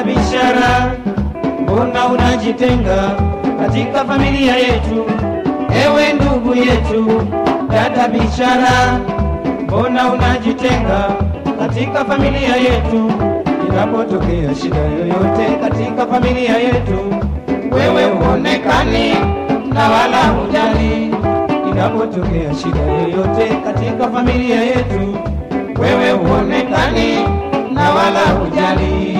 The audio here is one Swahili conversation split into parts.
bishara, mbona unajitenga katika familia yetu? Ewe ndugu yetu, dada bishara, mbona unajitenga katika familia yetu? Inapotokea shida yoyote katika familia yetu, wewe huonekani na wala hujali. Inapotokea shida yoyote katika familia yetu, wewe huonekani na wala hujali.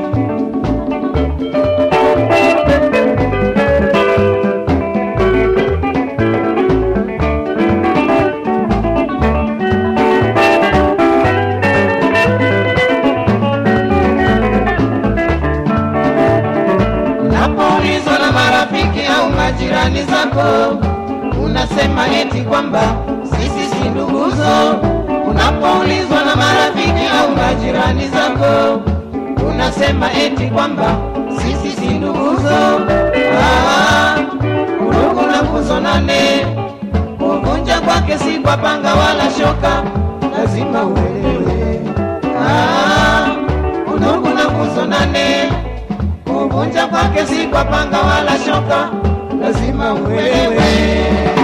Unapoulizwa na marafiki au majirani zako, unasema eti kwamba sisi si nduguzo. Unapoulizwa na marafiki au majirani zako, unasema eti kwamba sisi si nduguzo. Ah, udugu na kuzonane, kuvunja kwake si kwa panga wala shoka, lazima uelewe. Ah, udugu na kuzonane kuvunja kwake si kwa panga wala shoka, lazima uelewe.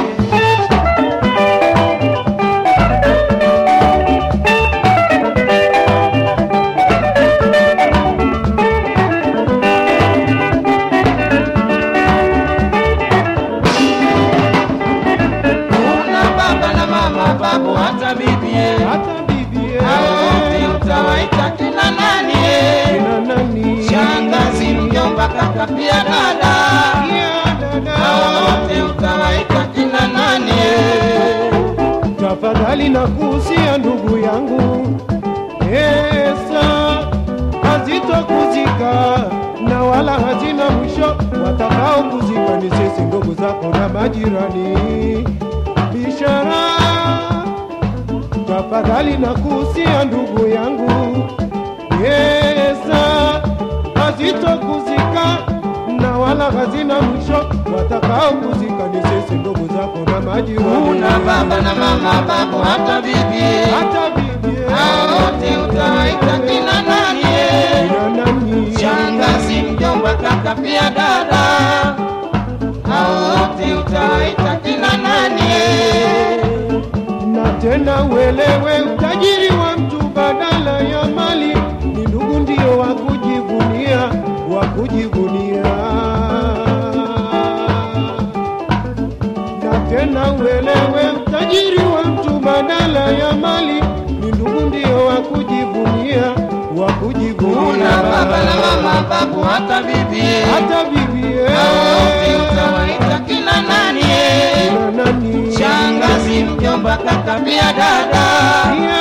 Una baba na mama, babu hata bibie, hata bibie hao wote utawaita kina nani? eh? kina nani Shangazi, mjomba, kaka pia dada, Ya dada. hao wote utawaita kina nani? eh? tafadhali na kuhusia ndugu yangu pesa hazitokuzika na wala hazina mwisho watakao kuzika ni sisi ndugu zako na majirani bishara tafadhali na kuhusia ndugu yangu pesa hazitokuzika na wala hazina mwisho watakao kuzika ni sisi ndugu zako na majirani Una baba na mama, babu hata bibie, hata bibie hao wote utawaita kina nani? eh? kina nani Shangazi, mjomba, kaka pia dada, hao wote utawaita kina nani? eh? na tena uelewe utajiri wa mtu badala ya mali ni ndugu ndio wa kujivunia wa kujivunia na tena uelewe utajiri wa mtu badala ya mali ni ndugu ndio wa kujivunia wa kujivunia Una baba na mama, babu hata bibie, hata bibie hao wote utawaita kina nani? eh? kina nani Shangazi, mjomba, kaka pia dada, Ya